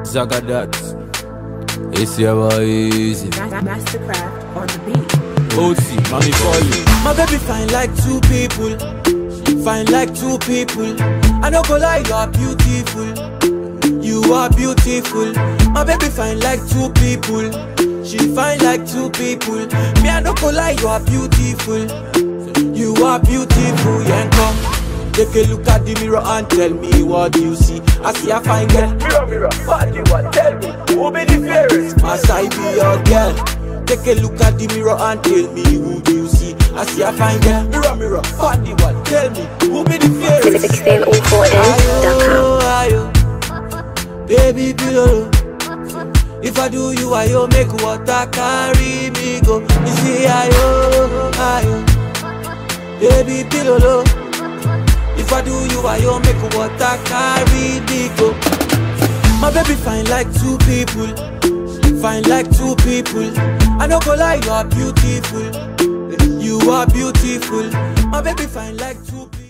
Zagadat. It's your boy easy. Mastercraft on the beat. OC, mommy call you. My baby fine like two people. Fine like two people. I no go lie, you are beautiful. You are beautiful. My baby fine like two people. She fine like two people. Me I no go lie, you are beautiful. You are beautiful, yeah. Come. Take a look at the mirror and tell me what you see. I see a fine girl. Mirror, mirror, what you want? Tell me who be the fairest? Must I be your girl? Take a look at the mirror and tell me who do you see. I see a fine girl. Mirror, mirror, what you want? Tell me who be the fairest? 1604ins.com. Ayo, ayo, baby pillow. If I do you, ayo, make water carry me go. You see, ayo, ayo, baby pillow. If I do you, ayo, make water carry me go. My baby fine like two people, fine like two people. I no go lie, you are beautiful. You are beautiful. My baby fine like two people.